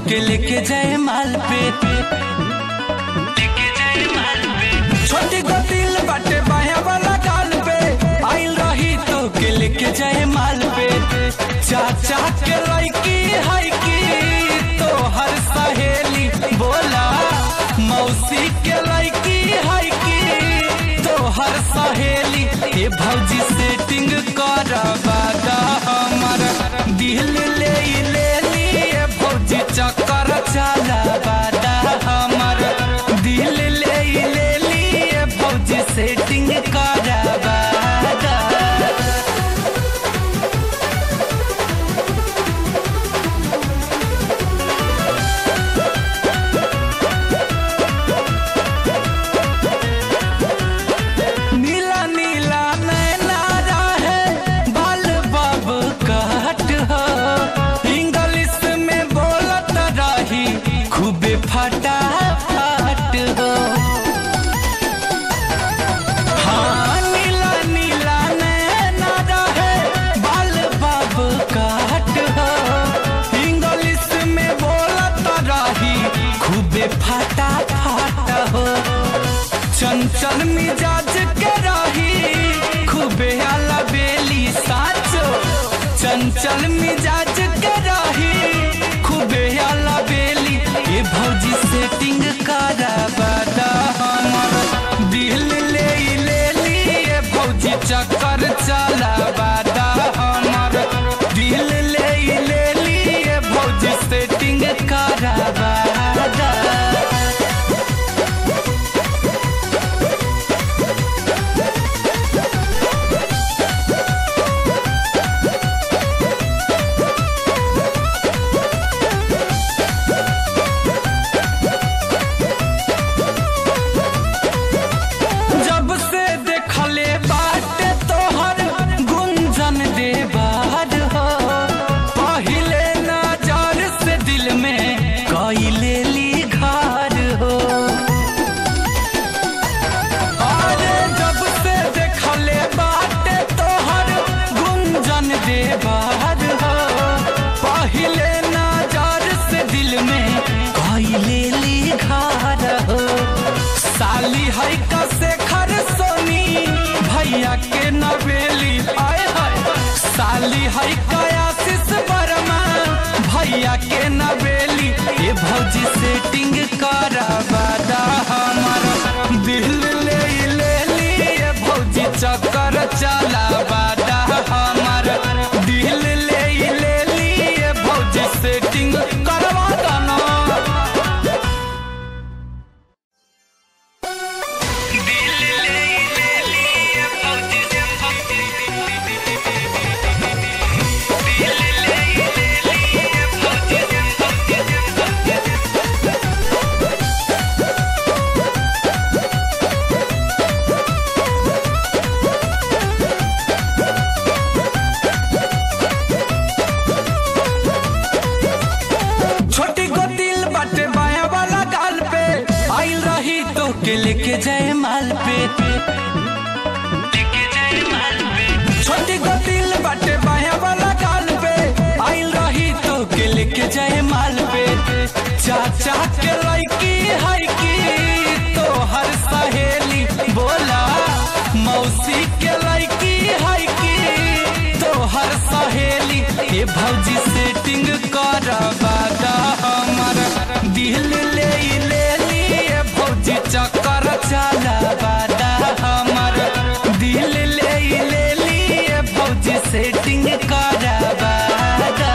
के लेके जाए माल पे छोटी को दिल बाटे बाया वाला गाल पे आइल रही तो के लेके जाए माल पे चाचा के लड़की है की तो हर सहेली बोला मौसी के लड़की है की तो हर सहेली ये भौजी सेटिंग करवा दा हमर दिल ले ले लिए भौजी चक्कर चलावा दा हमर दिल ले ले लिए भौजी सेटिंग करवा दा नीला नीला नैना है बाल बाब कहट हो इंग्लिश में बोलत रही खूबे फटा फट हो हाँ नीला नीला नैना है बाल बाब कहट हो इंग्लिश में बोलत रही खूबे फटा फट हो चंचल मिजाज के रही खूबे आला बेली साचो चंचल मिजाज के रही खूबे आला बेली ये भौजी सेटिंग करवा दा हमर दिल ले ले लिए भौजी चक्कर चलावा दा हमर दिल ले ले लिए भौजी सेटिंग करवा दा जब से देखले बाटे तोहर गुंजन दे बाहर हो पहिले नजर से दिल में कइले ली घर हो अरे जब से देखले बाटे तोहर गुंजन दे बाहर हो पहिले नजर से दिल में कइले ली घर हो साली है कसे खर सोनी भैया के नवेली आए हाय साली है कयासिस वर्मा भैया के नवेली ये भौजी सेटिंग करवा दा हमर दिल ले ले लिए भौजी चक्कर चलावा दा हमर दिल ले ले लिए भौजी सेटिंग करवा दा ना छोटी को दिल बाटे बाया वाला गाल पे आइल रही तो के लेके जाए माल पे छोटी को दिल बाटे बाया वाला गाल पे आइल रही तो के लेके जाए माल पे चाचा के लड़की है की तो हर सहेली बोला मौसी के लड़की है की तो हर सहेली ये भौजी सेटिंग करवा दा हमर दिल ले ले लिए भौजी चक्कर चलावा दा हमर दिल ले ले लिए भौजी सेटिंग करवा दा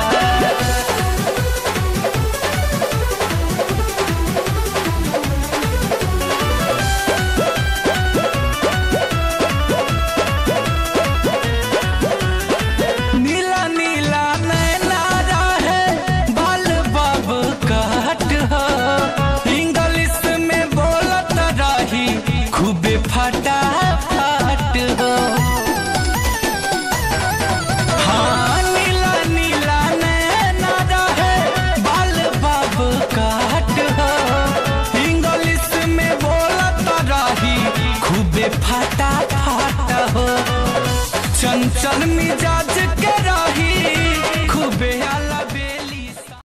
नीला नीला नैना है बाल बाब कहट हो इंग्लिश में बोलत रही खूबे फटा फट हो हाँ नीला नीला नैना है बाल बाब कहट हो इंग्लिश में बोलत रही खूबे फटा फट हो चंचल मिजाज